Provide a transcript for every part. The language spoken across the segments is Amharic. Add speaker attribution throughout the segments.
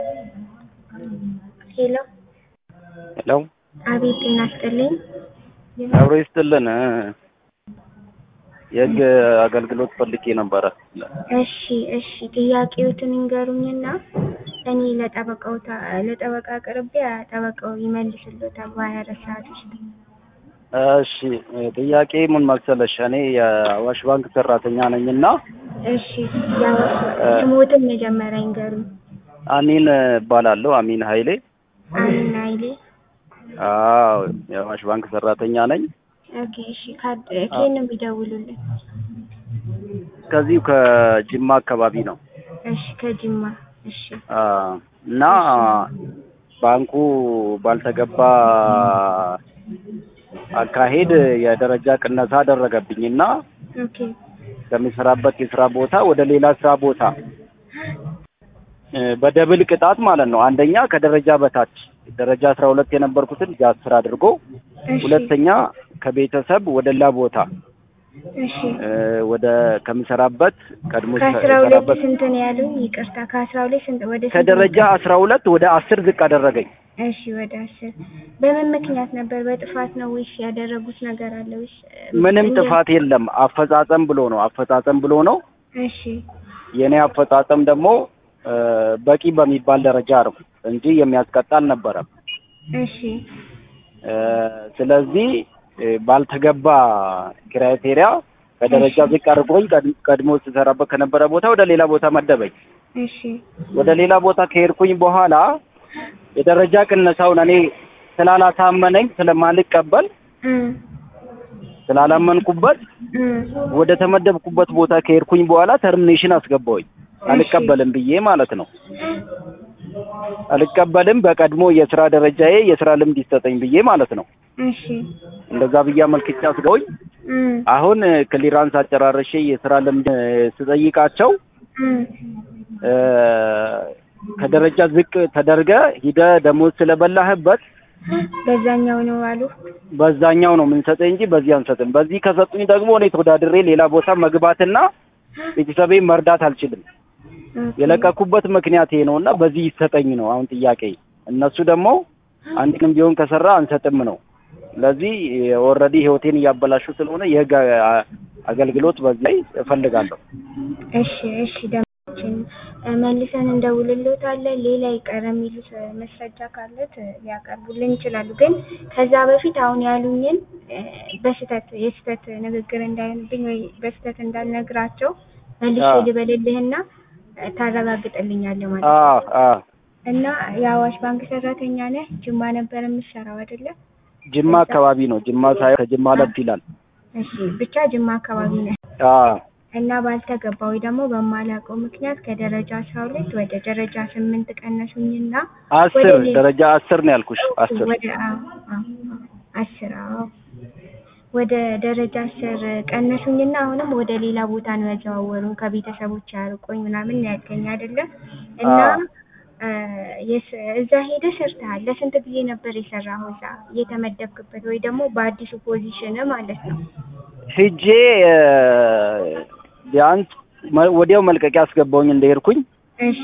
Speaker 1: ሄሎ
Speaker 2: ሄሎ
Speaker 1: አቤት ጤና ይስጥልኝ።
Speaker 2: አብሮ ይስጥልን። የህግ አገልግሎት ፈልጌ ነበረ።
Speaker 1: እሺ እሺ ጥያቄዎትን ይንገሩኝና እኔ ለጠበቃው ታ- ለጠበቃ አቅርቤ ጠበቃው ይመልስልዎታል በሀያ አራት ሰዓት ውስጥ።
Speaker 2: እሺ ጥያቄ ምን መሰለሽ፣ እኔ የአዋሽ ባንክ ሰራተኛ ነኝና
Speaker 1: እሺ ያው ስሞትን መጀመሪያ ይንገሩኝ።
Speaker 2: አሚን እባላለሁ። አሚን ኃይሌ።
Speaker 1: አሚን ኃይሌ።
Speaker 2: አዎ የአዋሽ ባንክ ሰራተኛ ነኝ።
Speaker 1: ኦኬ እሺ ካድ ከየት ነው የሚደውሉልን?
Speaker 2: ከዚሁ ከጅማ አካባቢ ነው
Speaker 1: እሺ ከጅማ እሺ
Speaker 2: አ እና ባንኩ ባልተገባ አካሄድ የደረጃ ቅነሳ አደረገብኝ እና
Speaker 1: ኦኬ
Speaker 2: ከሚሰራበት የስራ ቦታ ወደ ሌላ ስራ ቦታ እ በደብል ቅጣት ማለት ነው። አንደኛ ከደረጃ በታች ደረጃ አስራ ሁለት የነበርኩትን እዛ አስር አድርጎ፣
Speaker 1: እሺ
Speaker 2: ሁለተኛ ከቤተሰብ ወደ ሌላ ቦታ
Speaker 1: እሺ
Speaker 2: እ ወደ ከምሰራበት ቀድሞ
Speaker 1: ከአስራ ሁለት
Speaker 2: ሰራበት
Speaker 1: ስንት ነው ያሉኝ? ይቅርታ ከአስራ ሁለት ስንት ወደ ስንት
Speaker 2: ከደረጃ አስራ ሁለት ወደ አስር ዝቅ አደረገኝ።
Speaker 1: እሺ ወደ አስር በምን ምክንያት ነበር? በጥፋት ነው ወይስ ያደረጉት ነገር አለ ወይስ
Speaker 2: ምንም
Speaker 1: እንደ-
Speaker 2: ጥፋት የለም። አፈጻጸም ብሎ ነው አፈጻጸም ብሎ ነው።
Speaker 1: እሺ
Speaker 2: የኔ አፈጻጸም ደግሞ እ በቂ በሚባል ደረጃ ነው እንጂ የሚያስቀጣ አልነበረም።
Speaker 1: እሺ
Speaker 2: እ ስለዚህ እ ባልተገባ ክራይቴሪያ ከደረጃ
Speaker 1: እሺ።
Speaker 2: ዝቅ አድርጎኝ ቀድ- ቀድሞ ስሰራበት ከነበረ ቦታ ወደ ሌላ ቦታ መደበኝ።
Speaker 1: እሺ
Speaker 2: ወደ ሌላ ቦታ ከሄድኩኝ በኋላ የደረጃ ቅነሳውን እኔ ስላላሳመነኝ ስለማልቀበል
Speaker 1: እም
Speaker 2: ስላላመንኩበት
Speaker 1: እም
Speaker 2: ወደ ተመደብኩበት ቦታ ከሄድኩኝ በኋላ ተርሚኔሽን አስገባሁኝ። አልቀበልም ብዬ ማለት ነው። አልቀበልም በቀድሞ የስራ ደረጃዬ የስራ ልምድ ይሰጠኝ ብዬ ማለት ነው።
Speaker 1: እሺ
Speaker 2: እንደዛ ብዬ አመልክቼ አስገቡኝ።
Speaker 1: እም
Speaker 2: አሁን ክሊራንስ አጨራርሼ የስራ ልምድ ስጠይቃቸው
Speaker 1: እም
Speaker 2: እ ከደረጃ ዝቅ ተደርገ ሂደ ደሞዝ ስለበላህበት
Speaker 1: በዛኛው ነው አሉ።
Speaker 2: በዛኛው ነው የምንሰጠኝ እንጂ በዚህ አንሰጥም። በዚህ ከሰጡኝ ደግሞ እኔ ተወዳድሬ ሌላ ቦታ መግባትና ቤተሰቤን መርዳት አልችልም።
Speaker 1: ኦኬ።
Speaker 2: የለቀኩበት ምክንያት ይሄ ነው እና በዚህ ይሰጠኝ ነው አሁን ጥያቄ። እነሱ ደግሞ አንድ ቀን ቢሆን ከሰራ አንሰጥም ነው። ስለዚህ ኦልሬዲ ህይወቴን እያበላሹ ስለሆነ የህግ አ- አገልግሎት በዚህ ላይ እፈልጋለሁ።
Speaker 1: እሺ እሺ ደማችን መልሰን እንደውልልዎታለን። ሌላ ይቀር የሚሉት መስረጃ ካለት ሊያቀርቡልን ይችላሉ። ግን ከዛ በፊት አሁን ያሉኝን እ፣ በስህተት የስህተት ንግግር እንዳይሆንብኝ ወይ በስህተት እንዳልነግራቸው መልሼ
Speaker 2: አዎ።
Speaker 1: ልበልልህና እ፣ ታረጋግጥልኛለህ ማለት
Speaker 2: አ
Speaker 1: ነው።
Speaker 2: አ
Speaker 1: እና የአዋሽ ባንክ ሰራተኛ ነህ? ጅማ ነበር የምትሰራው አይደለ?
Speaker 2: ጅማ አካባቢ ነው። ጅማ ሳይሆን ከጅማ ለፍ ይላል።
Speaker 1: እሺ ብቻ ጅማ አካባቢ ነህ
Speaker 2: አ
Speaker 1: እና ባልተገባ ወይ ደግሞ በማላውቀው ምክንያት ከደረጃ አስራ ሁለት ወደ ደረጃ ስምንት ቀነሱኝና
Speaker 2: አስር
Speaker 1: ወደ ሌላ-
Speaker 2: ደረጃ አስር ነው ያልኩሽ። አስር
Speaker 1: ወደ አዎ፣ አዎ፣ አዎ፣ አስር አዎ ወደ ደረጃ አስር ቀነሱኝና አሁንም ወደ ሌላ ቦታ ነው ያዘዋወሩን ከቤተሰቦች ያርቆኝ ምናምን ነው ያልከኝ አይደለም እና
Speaker 2: አዎ።
Speaker 1: እ፣ የስ- እዛ ሄደህ ሰርተሃል ለስንት ጊዜ ነበር የሰራኸው እዛ የተመደብክበት ወይ ደግሞ በአዲሱ ፖዚሽን ማለት ነው
Speaker 2: ሂጄ እ፣ ቢያንስ መ- ወዲያው መልቀቂያ አስገባውኝ እንደሄድኩኝ
Speaker 1: እሺ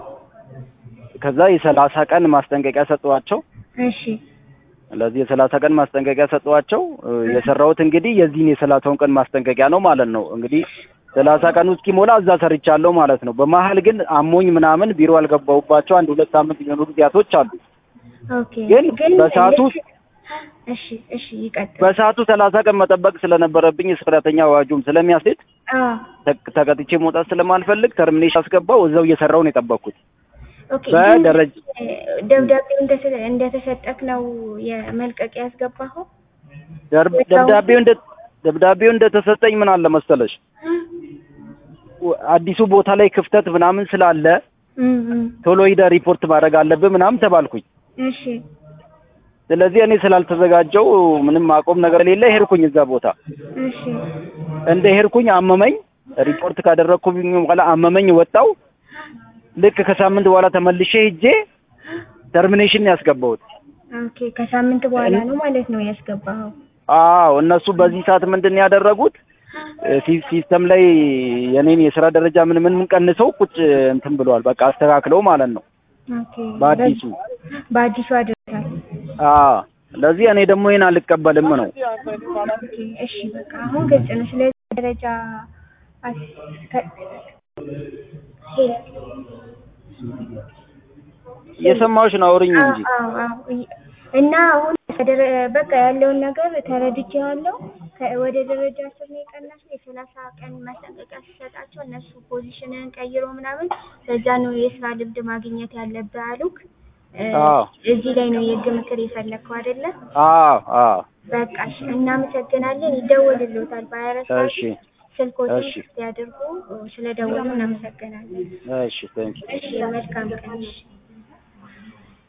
Speaker 2: ከዛ የሰላሳ ቀን ማስጠንቀቂያ ሰጠዋቸው።
Speaker 1: እሺ
Speaker 2: ስለዚህ የሰላሳ ቀን ማስጠንቀቂያ ሰጠዋቸው። እ፣ የሰራሁት እንግዲህ የዚህን የሰላሳውን ቀን ማስጠንቀቂያ ነው ማለት ነው። እንግዲህ ሰላሳ ቀኑ እስኪሞላ እዛ ሰርቻለሁ ማለት ነው። በመሀል ግን አሞኝ ምናምን ቢሮ አልገባሁባቸው አንድ ሁለት ሳምንት የሚሆኑ ጊዜያቶች አሉ።
Speaker 1: ኦኬ
Speaker 2: ግን በሰዓቱ
Speaker 1: ልክ- እሺ እሺ ይቀጥል
Speaker 2: በሰዓቱ ሰላሳ ቀን መጠበቅ ስለነበረብኝ የሰራተኛ አዋጁም ስለሚያስት
Speaker 1: አዎ
Speaker 2: ተ- ተቀጥቼ መውጣት ስለማልፈልግ ተርሚኔሽን አስገባው። እዛው እየሰራው ነው የጠበቅኩት።
Speaker 1: ኦኬ ግን
Speaker 2: በደረጃ
Speaker 1: እ፣ ደብዳቤው እንደተ- እንደተሰጠክ ነው የመልቀቂያ ያስገባኸው
Speaker 2: ደር- ደብዳቤው እንደ ደብዳቤው እንደተሰጠኝ ምን አለ መሰለሽ ወ- አዲሱ ቦታ ላይ ክፍተት ምናምን ስላለ
Speaker 1: እም፣ እም።
Speaker 2: ቶሎ ሂደህ ሪፖርት ማድረግ አለብህ ምናምን ተባልኩኝ።
Speaker 1: እሺ
Speaker 2: ስለዚህ እኔ ስላልተዘጋጀው ምንም አቆም ነገር የሌለ ሄድኩኝ እዛ ቦታ።
Speaker 1: እሺ
Speaker 2: እንደ ሄድኩኝ አመመኝ። ሪፖርት ካደረግኩኝ በኋላ አመመኝ፣ ወጣው። ልክ ከሳምንት በኋላ ተመልሼ ሂጄ ተርሚኔሽን ያስገባሁት።
Speaker 1: ኦኬ ከሳምንት በኋላ ነው ማለት ነው ያስገባኸው
Speaker 2: አዎ እነሱ በዚህ ሰዓት ምንድን ነው ያደረጉት? ሲ- ሲስተም ላይ የኔን የስራ ደረጃ ምን ምን ቀንሰው ቁጭ እንትን ብለዋል። በቃ አስተካክለው ማለት ነው።
Speaker 1: ኦኬ
Speaker 2: በአዲሱ
Speaker 1: በአዲሱ አድርጋል።
Speaker 2: አዎ ለዚህ እኔ ደግሞ ይሄን አልቀበልም ነው
Speaker 1: ኦኬ እሺ በቃ አሁን ግልጽ ነው። ስለዚህ ደረጃ አስ- ከ- ሄሎ
Speaker 2: እየሰማሁሽ ነው አውሪኝ እንጂ
Speaker 1: አዎ አዎ እይ- እና አሁን ከደረ- በቃ ያለውን ነገር ተረድቼዋለሁ። ከ- ወደ ደረጃ አስር ነው የቀነስነው። የሰላሳ ቀን ማስጠንቀቂያ ሲሰጣቸው እነሱ ፖዚሽንን ቀይሮ ምናምን በዛ ነው የስራ ልምድ ማግኘት ያለብህ አሉክ። እ፣
Speaker 2: አዎ
Speaker 1: እዚህ ላይ ነው የህግ ምክር የፈለግከው አይደለ?
Speaker 2: አዎ አዎ
Speaker 1: በቃ እሺ፣ እናመሰግናለን። ይደወልልዎታል በሀያ አራት ሰዓት
Speaker 2: እሺ
Speaker 1: ስልኮትን
Speaker 2: እሺ
Speaker 1: ያድርጉ። ስለደወሉ እናመሰግናለን።
Speaker 2: እሺ ቴንክ
Speaker 1: እሺ መልካም ቀን። እሺ